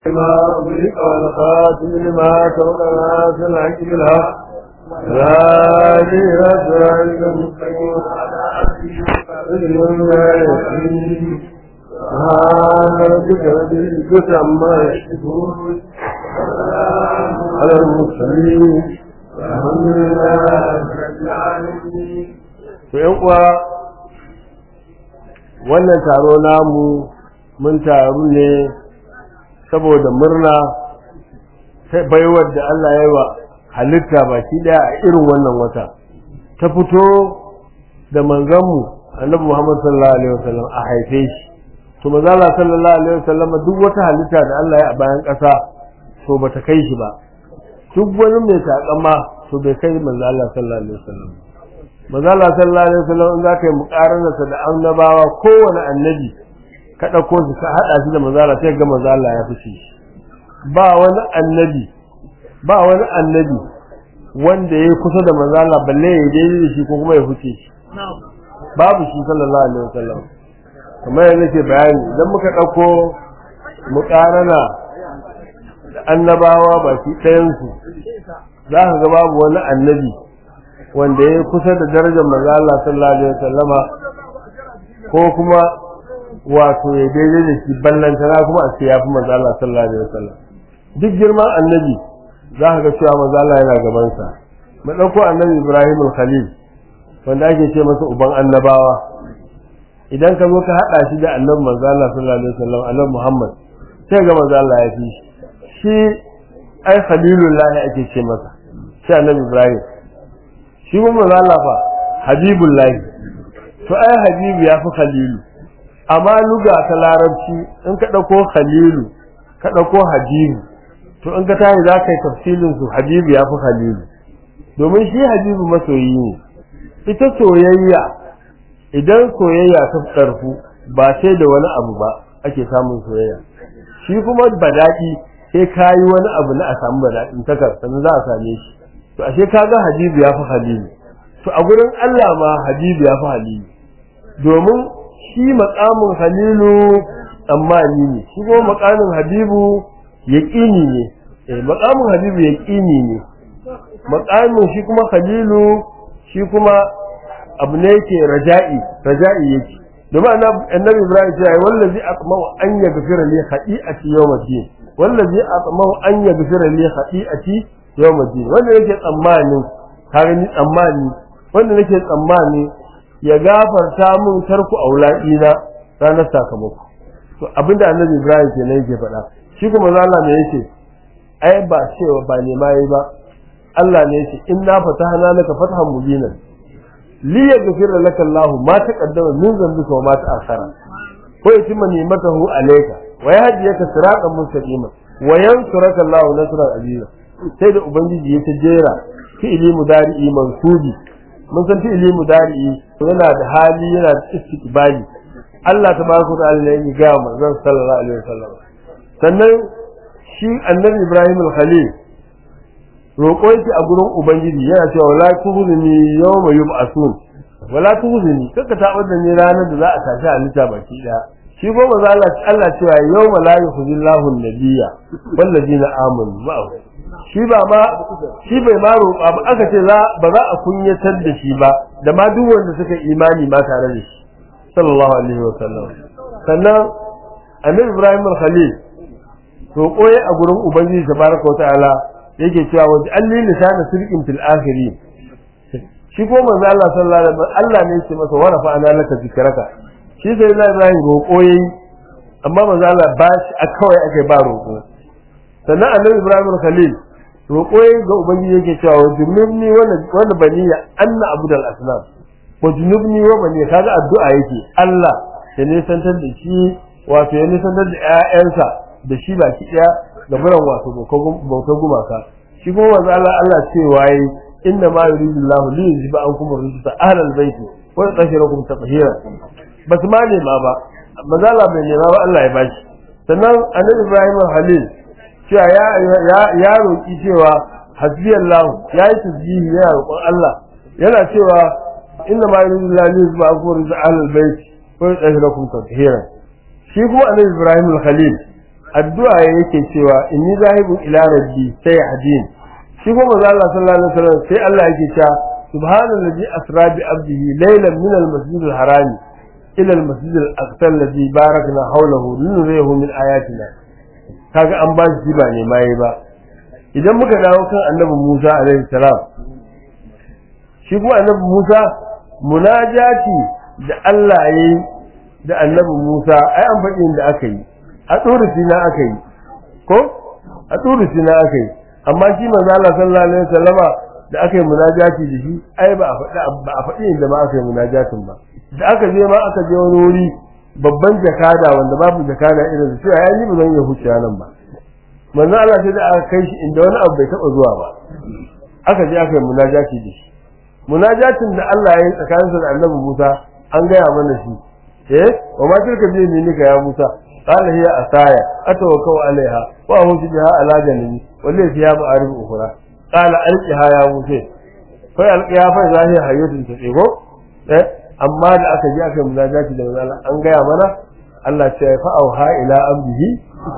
ما أغلق والخاتم لما سبق ناصر الحق بالحق ذلك ذلك المستقيم سبحان ربك رب العزة عما يصفون على المرسلين الحمد لله رب العالمين uwa wannan taro namu mun taru ne saboda murna sai baiwar da Allah ya yi wa halitta baki daya a irin wannan wata ta fito da manzanmu annabi Muhammad sallallahu alaihi wasallam a haife shi to manzo Allah sallallahu alaihi wasallam duk wata halitta da Allah ya a bayan ƙasa to bata kai shi ba duk wani mai takama to bai kai manzo Allah sallallahu alaihi wasallam manzo Allah sallallahu alaihi wasallam in zaka yi muqaranarsa da annabawa kowane annabi ka dauko shi ka hada shi da manzo Allah sai ga manzo Allah ya fice ba wani annabi ba wani annabi wanda ya kusa da manzo Allah balle ya daidai da shi ko kuma ya fice shi babu shi sallallahu alaihi wasallam kamar yadda nake bayani idan muka dauko muqarana da annabawa baki ɗayan su za ka ga babu wani annabi wanda ya kusa da darajar manzo Allah sallallahu alaihi wasallama ko kuma wato ya daidai da shi ballantana kuma a ce ya fi manzo Allah sallallahu alaihi wasallam duk girman annabi za ka ga cewa manzo Allah yana gaban sa mu dauko annabi Ibrahim al-Khalil wanda ake ce masa uban annabawa idan ka zo ka hada shi da annabi manzo Allah sallallahu alaihi wasallam annabi Muhammad sai ga manzo Allah ya fi shi ai khalilullah ake ce masa sai annabi Ibrahim shi kuma manzo fa habibullahi to ai habibu ya fi khalilu amma luga ta larabci in ka dauko khalilu ka dauko habibu to in ka tayi za ka yi tafsilin su habibu ya fi khalilu domin shi habibu masoyi ne ita soyayya idan soyayya ta tsarfu ba sai da wani abu ba ake samun soyayya shi kuma badaɗi sai kayi wani abu na a samu badaɗin takar sannan za a same shi to ashe kaga habibu ya fi halilu to a gurin Allah ma habibu ya fi halilu domin shi makamin halilu tsammani ne shi kuma makamin habibu yaƙini ne eh makamin habibu yaƙini ne makamin shi kuma halilu shi kuma abu ne yake raja'i raja'i yake domin annabi Ibrahim ya yi wallazi aqmau an yaghfira li khati'ati yawmiddin wallazi aqmau an yaghfira li khati'ati yawmiddin wanda yake tsammani kare ni tsammani wanda nake tsammani ya gafarta mun tarku auladi na ranar sakamako to abinda annabi Ibrahim kenan yake faɗa shi kuma Allah ne yake ai ba cewa ba ne mai ba Allah ne yake inna fatahna laka fathan mubinan li yaghfira laka Allah ma taqaddama min dhanbika wa ma ta'akhkhara ko yatimma ni'matahu alayka wa yahdiyaka siratan mustaqima wa yansuraka Allah nasran aziza sai da ubangiji ya jera fi'ili mudari'i mansubi mun san fi'ili mudari'i yana da hali yana da istiqbali Allah tabaraka wa ta'ala ya ga manzon sallallahu alaihi wasallam sannan shi annabi Ibrahim al-Khalil roƙo yake a gurin ubangiji yana cewa wala tuhzini yawma yub'asun wala tuhzini kaka ta da ni ranar da za a tashi halitta baki daya shi ko manzo Allah Allah cewa yawma la yukhzillahu an-nabiyya wal ladina amanu ma'ahu shi ba ma shi bai ma roƙa ba aka ce za ba za a kunyatar da shi ba da ma duk wanda suka imani ma tare da shi sallallahu alaihi wa sallam sannan annabi Ibrahim al-Khalil roƙo ya a gurin ubangiji tabaraka wa ta'ala yake cewa wa alli lisana sirqin fil akhirin shi ko manzo Allah sallallahu alaihi wasallam Allah ne yake masa warafa ana laka zikraka shi sai Allah Ibrahim roƙo yayi amma manzo Allah ba shi a kawai ake ba roƙo sannan annabi Ibrahim Khalil roƙo yayi ga ubangiji yake cewa wa junubni wala wala baniya anna abudal asnam wa junubni wa baniya kaga addu'a yake Allah ya nisantar da shi wato ya nisantar da ƴaƴansa da shi baki ɗaya ga buran wato bautar gumaka shi kuma manzo Allah Allah cewa yayi inna ma yuridu Allah li yuzhiba ankum ar-rijsa ahla al-bayt wa yutahhirakum tatheera bas ma ne ma ba manzo Allah bai nema ba Allah ya bashi sannan annabi Ibrahim Halil cewa ya ya ya roki cewa hasbi Allah ya yi tasbihi ya roƙon Allah yana cewa inna ma yuridu Allah li yuzhiba ankum ar-rijsa ahla al-bayt wa yutahhirakum tatheera shi kuma annabi Ibrahim Halil addu'a yake cewa inni zahibun ila rabbi sai hadin shi kuma manzo Allah sallallahu alaihi wasallam sai Allah yake cewa subhanallazi asra bi abdihi laylan min al-masjid al-harami ila al-masjid al-aqsa alladhi barakna hawlahu linuriyahu min ayatina kaga an ba shi ba ne mai ba idan muka dawo kan annabi Musa alaihi salam shi kuma annabi Musa munajati da Allah yayi da annabi Musa ai an faɗi inda aka yi a tsorufi na aka yi ko a tsorufi na aka yi amma shi manzo Allah sallallahu alaihi wasallama da aka yi munajati da shi ai ba a faɗi ba a faɗi inda ma aka yi munajatin ba da aka je ma aka je wani wuri babban jakada wanda babu jakada irin su ai ni ba zan iya huce nan ba manzo Allah sai da aka kai shi inda wani abu bai taba zuwa ba aka je aka yi munajati da shi munajatin da Allah ya yi tsakaninsa da Annabi Musa an gaya mana shi eh wa ma tilka bi yaminika ya Musa قال هي أسايا أتوكل عليها وأهوش بها على جنبي ولي فيها معارف أخرى قال ألقها يا موسى فألقها فإذا هي حية تسيبه eh amma da aka ji aka munajati da manzo an gaya mana Allah ce fa auha ila abdihi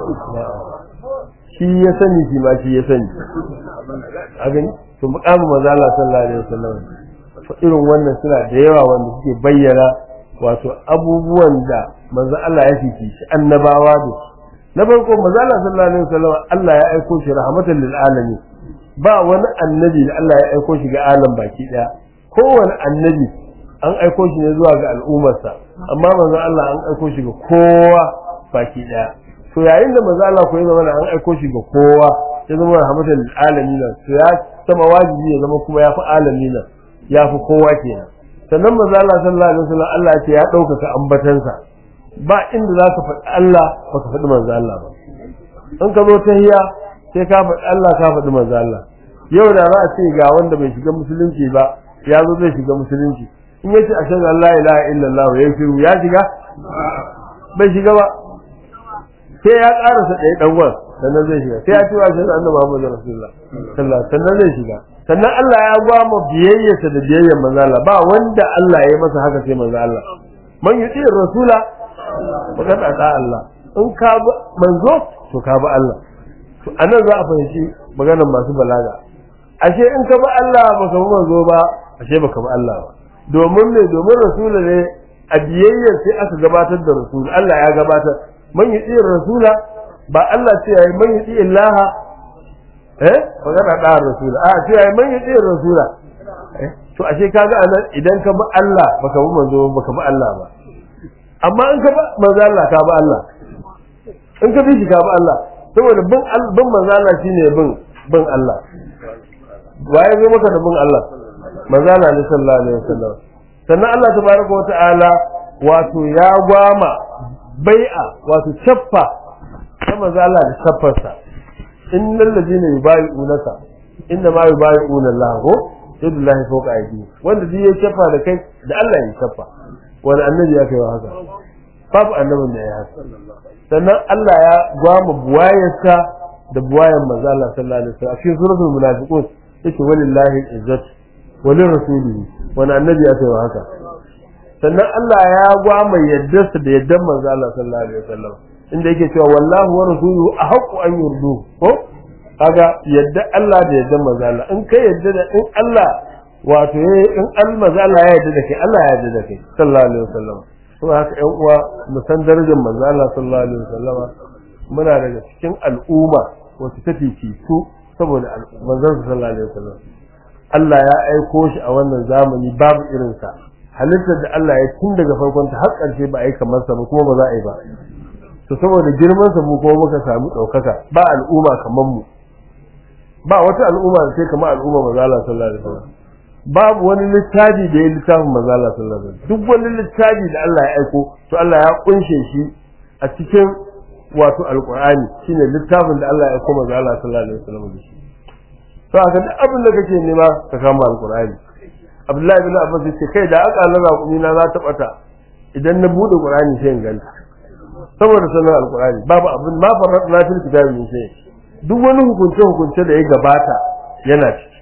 shi ya sani shi ma shi ya sani a gani to muqamu manzo Allah sallallahu alaihi wasallam irin wannan suna da yawa wanda suke bayyana wato abubuwan da manzo Allah ya fifi shi annabawa da na farko manzo Allah sallallahu alaihi wasallam Allah ya aiko shi rahmatan lil alamin ba wani annabi da Allah ya aiko shi ga alam baki daya kowane annabi an aiko shi ne zuwa ga al'ummarsa amma manzo Allah an aiko shi ga kowa baki daya to yayin da manzo Allah ko ya zama an aiko shi ga kowa ya zama rahmatan lil alamin to ya zama wajibi ya zama kuma ya fi alamin ya fi kowa kenan sannan manzo Allah sallallahu alaihi wasallam Allah ya ce ya ɗaukaka ambatansa ba inda za ka faɗi Allah baka faɗi manzo Allah ba in ka zo ta hiya sai ka faɗi Allah ka faɗi manzo Allah yau da za a ce ga wanda bai shiga musulunci ba ya zo zai shiga musulunci in yace ashhadu an la ilaha illallah ya shiru ya shiga bai shiga ba sai ya karasa ɗaya ɗan wan sannan zai shiga sai ya ce wa ashhadu anna muhammadar rasulullah sallallahu sannan zai shiga sannan Allah ya gwama biyayyarsa da biyayyar manzo Allah ba wanda Allah ya masa haka sai manzo Allah man yuti rasula faqad ata Allah in ka bi manzo to ka bi Allah to anan za a fahimci maganar masu balaga ashe in ka bi Allah baka bi manzo ba ashe baka bi Allah ba domin ne domin rasula ne a biyayyar sai aka gabatar da rasul Allah ya gabatar man yuti rasula ba Allah ce yayi man yuti illaha eh magana da rasula a ce ai man yace rasula to ashe kaga anan idan ka bi Allah baka bi manzo baka bi Allah ba amma in ka bi manzo Allah ka bi Allah in ka bi shi ka bi Allah saboda bin bin manzo Allah shine bin bin Allah waye zo maka da bin Allah manzo Allah ne sallallahu alaihi wasallam sannan Allah tabaraka wa ta'ala wato ya gwama bai'a wato chaffa ta manzo Allah da chaffarsa innal ladina yubayi'unaka inna ma yubayi'una Allah ko yadullahi fawqa aydihim wanda duk ya shafa da kai da Allah ya shafa wani annabi ya kai wa haka babu annabin da ya haka sannan Allah ya gwama buwayarsa da buwayan manzo Allah sallallahu alaihi wasallam a cikin suratul munafiqun yace walillahi izzat wa lirrasulihi wani annabi ya kai wa haka sannan Allah ya gwama yaddarsa da yaddan manzo Allah sallallahu alaihi wasallam inda yake cewa wallahu wa rasuluhu ahqqu an yurdu ko kaga yadda Allah da yadda manzo Allah in kai yadda da in Allah wato in al manzo Allah ya yadda da kai Allah ya yadda da kai sallallahu alaihi wasallam to haka ƴan uwa mu san darajar manzo Allah sallallahu alaihi wasallam muna daga cikin al'umma wacce ta fifitu saboda manzon sallallahu alaihi wasallam Allah ya aiko shi a wannan zamani babu irinsa halittar da Allah ya tun daga farkon ta har ƙarshe ba a yi kamar sa ba kuma ba za a yi ba to saboda girman sa mu kuma muka samu ɗaukaka ba al'umma kamar mu ba wata al'umma da sai kamar al'umma manzo Allah sallallahu alaihi wasallam babu wani littafi da ya littafin manzo Allah sallallahu alaihi wasallam duk wani littafi da Allah ya aiko to Allah ya kunshe shi a cikin wato alqur'ani shine littafin da Allah ya aiko manzo Allah sallallahu alaihi wasallam da shi to aka duk abin da kake nema ka kama alqur'ani Abdullahi bin Abbas yace kai da aka Allah kuma na za ta bata idan na bude qur'ani sai in ganta saboda sanar alqur'ani babu abin ma farrat na fil kitabi min shay duk wani hukunce hukunce da ya gabata yana ciki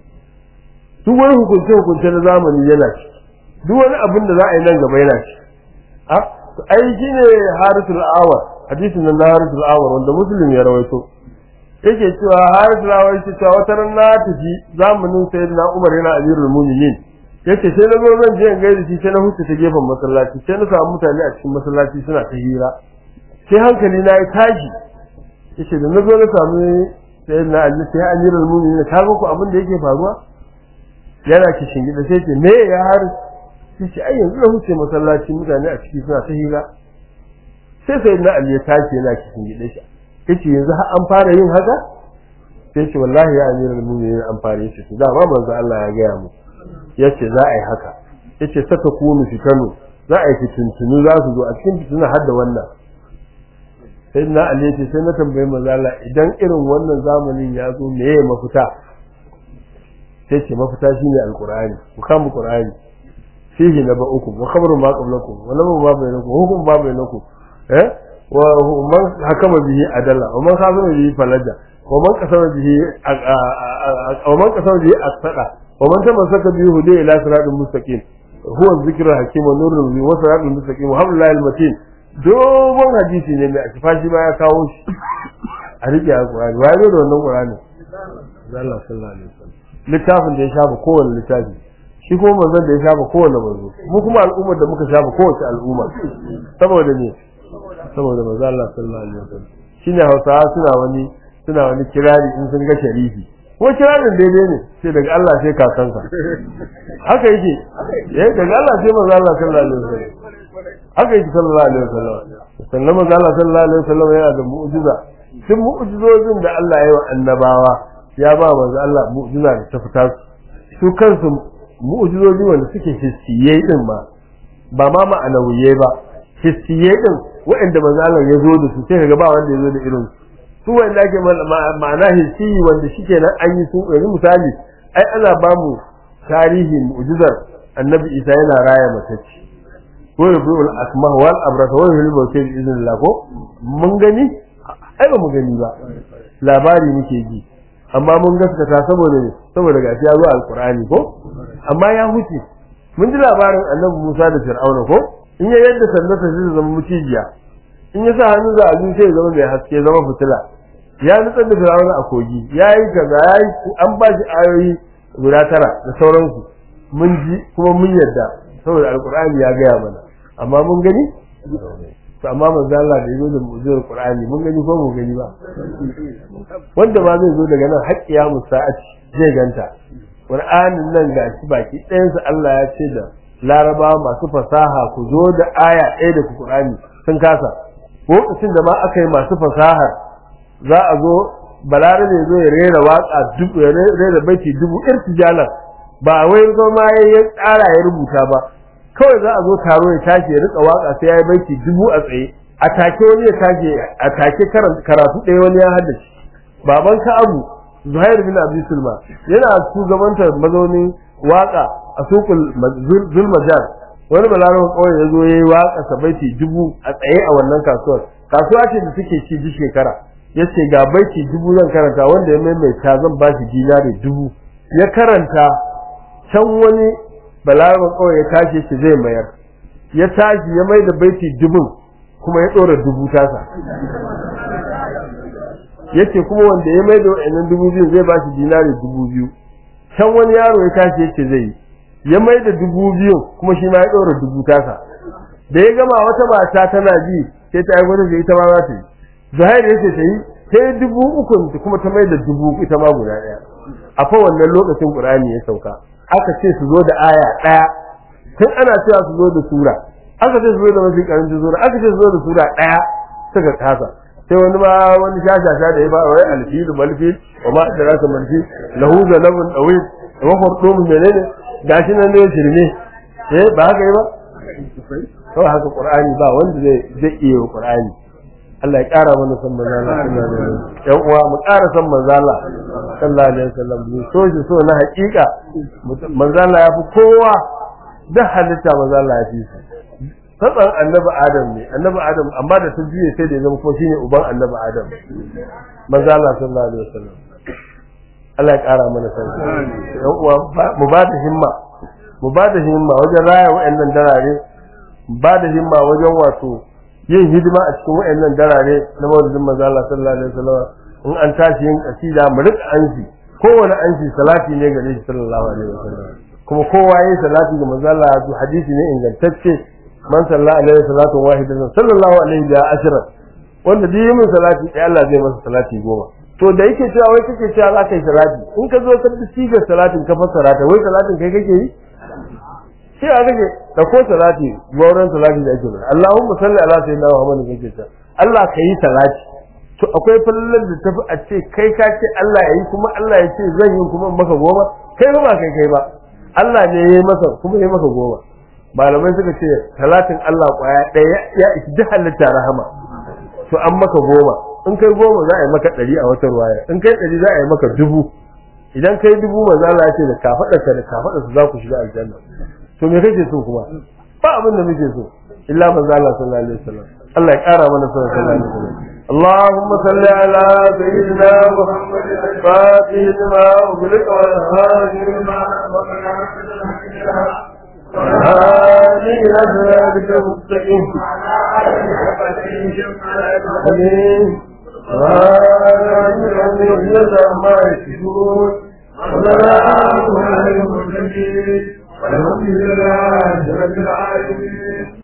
duk wani hukunce hukunce na zamani yana ciki duk wani abin da za a yi nan gaba yana ciki a ai shine harisul awar hadisin nan na harisul awar wanda muslim ya rawaito yake cewa harisul awar yake cewa wata ran na tafi zamanin sayyidina umar yana amirul mu'minin yace sai na zo zan je in gaida shi sai na huce ta gefen masallaci sai na samu mutane a cikin masallaci suna ta hira sai hankali na ya tashi yace da na zo na samu sayyidina ali sai amirul mu'minin ka ga ku abin da yake faruwa yana kishin gida sai ce me ya har sai ce ai yanzu na huce masallaci mutane a ciki suna ta hira sai sayyidina ali ya tashi yana kishin gida shi yace yanzu har an fara yin haka sai ce wallahi ya amirul mu'minin an fara yace to da ma manzo Allah ya gaya mu yace za a yi haka yace saka kunu fitanu za a yi fitintunu za su zo a cikin fituna har da wannan sai na ali yace sai na tambayi manzo Allah idan irin wannan zamanin ya zo me ya mafita sai ce mafita shine alqur'ani ku kama qur'ani fihi na ba uku wa khabaru ma qablakum wa nabu ma bainakum hukum ma bainakum eh wa man hakama bihi adalla wa man khazama bihi falaja wa man qasama bihi wa man qasama bihi asada wa man tamassaka bihi hudu ila siratal mustaqim huwa dhikrul hakim wa nurul wa siratal mustaqim wa hablul matin dogon hadisi ne mai akifashi ba ya kawo shi a rike alqur'ani wa da wannan qur'ani Allah sallallahu alaihi wasallam littafin da ya shafa kowane littafi shi kuma manzon da ya shafa kowane manzo mu kuma al'ummar da muka shafa kowace al'umma saboda ne saboda manzo Allah sallallahu alaihi wasallam shine Hausawa suna wani suna wani kirari in sun ga sharifi ko kirarin daidai ne sai daga Allah sai kakansa haka yake eh daga Allah sai manzo Allah sallallahu alaihi wasallam haka yake sallallahu alaihi wasallam sannan manzo Allah sallallahu alaihi wasallam yana da mu'jiza sun mu'jizozin da Allah ya yi wa annabawa ya ba manzo Allah mu'jiza da ta fita su kansu mu'jizoji wanda suke hissiyai din ma ba ma ma'anawiyai ba hissiyai din waɗanda manzo Allah ya zo da su sai kaga ba wanda ya zo da irin su wanda ake ma'ana hissiyi wanda shike nan an yi su yanzu misali ai ana ba mu tarihi mu'jizar annabi Isa yana raya matacci ko yubil asmah wal abrasa wa yuhil mawt bi idnillah ko mun gani ai ba mu gani ba labari muke ji amma mun gaskata saboda ne saboda gashi ya zo alqur'ani ko amma ya huce mun ji labarin annabi Musa da Fir'auna ko in ya yadda sanda ta zai zama mucijiya in ya sa hannu za a sai ya zama mai haske zama fitila ya nutsar da Fir'auna a kogi yayi kaza yayi an ba shi ayoyi guda tara da sauransu mun ji kuma mun yadda saboda alqur'ani ya gaya mana amma mun gani to amma manzo Allah da yazo da mu'jizar Qur'ani mun gani ko mun gani ba wanda ba zai zo daga nan haƙƙiya musa'ati zai ganta Qur'anin nan gashi baki ɗayan sa Allah ya ce da Laraba masu fasaha ku zo da aya ɗaya da Qur'ani sun kasa lokacin da ma aka yi masu fasahar za a zo balarabe zo ya rera waka dubu ya rera baiti dubu irtijalan ba wai zama ya tsara ya rubuta ba kawai za a zo taro ya tashi ya rika waka sai ya yi baiti dubu a tsaye a take wani ya tashi a take karatu ɗaya wani ya haddace baban ka abu zuhair bin abi sulma yana shugabantar mazaunin waka a sukul zulmajar wani balarawan kawai ya zo ya yi waka sa baiti dubu a tsaye a wannan kasuwar kasuwa ce da suke ci duk shekara ya ce ga baiti dubu zan karanta wanda ya maimaita zan ba shi dinari dubu ya karanta can wani balaraban kawai ya tashi shi zai mayar ya tashi ya mai da baiti dubun kuma ya ɗora dubu tasa yace kuma wanda ya mai da wa'annan dubu biyu zai ba shi dinari dubu biyu can wani yaro ya tashi yace zai ya mai da dubu biyu kuma shi ma ya ɗora dubu tasa da ya gama wata mata tana ji sai ta aiwatar da ita ma za ta yi zuhair yace ta yi sai dubu uku kuma ta mai da dubu ita ma guda ɗaya a fa wannan lokacin qur'ani ya sauka aka ce su zo da aya ɗaya tun ana cewa su zo da sura aka ce su zo da mafi karancin sura aka ce su zo da sura ɗaya suka kasa sai wani ma wani shashasha da ya ba wai alfilu malfil wa ma adraka malfil lahu zanabun dawil wa khurdum menene gashi nan ne shirme eh ba haka yi ba kawai haka qur'ani ba wanda zai zai iya qur'ani Allah ya ƙara mana san manzo Allah sallallahu alaihi wasallam yan uwa mu ƙara san manzo Allah sallallahu alaihi wasallam mu so shi so na haƙiƙa manzo Allah ya fi kowa da halitta manzo Allah ya fi su tsatsan annabi Adam ne annabi Adam amma da ta juye sai da ya zama ko shine uban annabi Adam manzo Allah sallallahu alaihi wasallam Allah ya ƙara mana san yan uwa mu ba da himma mu ba da himma wajen raya wa'annan darare ba da himma wajen wato yin hidima a cikin wayannan darare na maulidin manzo Allah sallallahu alaihi wasallam in an tashi yin kasida mu rika ansi kowane ansi salati ne gare shi sallallahu alaihi wasallam kuma kowa yayin salati ga manzo Allah to hadisi ne ingantacce man sallallahu alaihi salatu wahidatan sallallahu alaihi wa ashra wanda duk yin salati sai Allah zai masa salati goma to da yake cewa wai kake cewa za ka yi salati in ka zo ka siga salatin ka fassara ta wai salatin kai kake yi sai a kake da ko salati gauran salati da ake bada Allahumma salli ala sayyidina Muhammad kake ta Allah ka yi salati to akwai fallan da tafi a ce kai ka ce Allah ya yi kuma Allah ya ce zan yi kuma in maka goma kai ba ba kai kai ba Allah ne ya yi masa kuma ya maka goma malamai suka ce salatin Allah kwaya ɗaya ya isi duk halitta rahama to an maka goma in kai goma za a yi maka ɗari a wata ruwaya in kai ɗari za a yi maka dubu idan kai dubu maza Allah ya ce da kafaɗarka da kafaɗarsa za ku shiga aljanna to me kake so kuma ba abin da muke so illa manzo Allah sallallahu alaihi wasallam Allah ya ƙara mana sallallahu alaihi wasallam اللهم صل على سيدنا محمد الفاتح لما أغلق والهادي لما هذه أسرارك المستقيم آمين ما يشكون وسلام على المرسلين والحمد لله رب العالمين